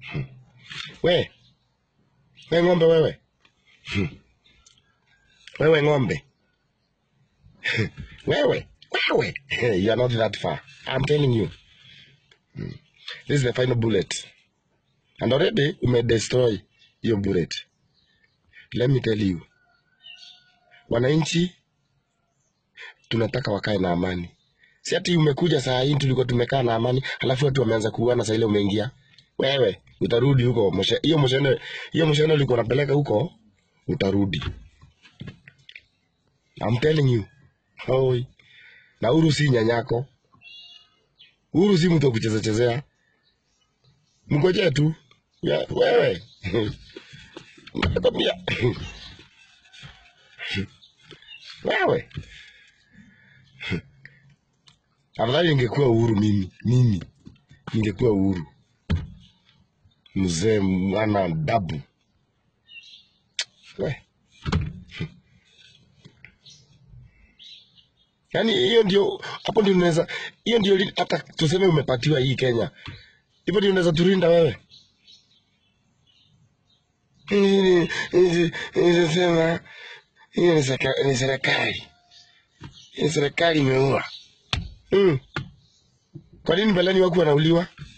We, we ng'ombe wewe. Wewe ng'ombe. wewe, wewe. you are not that far. I'm telling you. This is the final bullet. And already ume destroy hiyo bullet. Let me tell you. Wananchi tunataka wakae na amani. Si ati umekuja saa hii tulikuwa tumekaa na amani, halafu watu wameanza kuuana saa ile umeingia. Wewe utarudi huko moshe, hiyo moshene hiyo moshene ulikuwa unapeleka huko utarudi. I'm telling you. Hoi. Na Uhuru si nyanyako. Uhuru si mtu wa kucheza chezea. Mngojee tu. Ya, wewe. Nakwambia. wewe. Afadhali ningekuwa Uhuru mimi, mimi ningekuwa Uhuru, mzee mwana dabu we. Yaani hiyo ndio, hapo ndio unaweza, hiyo ndio li- hata tuseme umepatiwa hii Kenya, hivyo ndio unaweza turinda wewe. Nisema hiyo ni seka- ni serikali, Hii ni serikali imeua. Mm. Kwa nini mbeleni waku wanauliwa?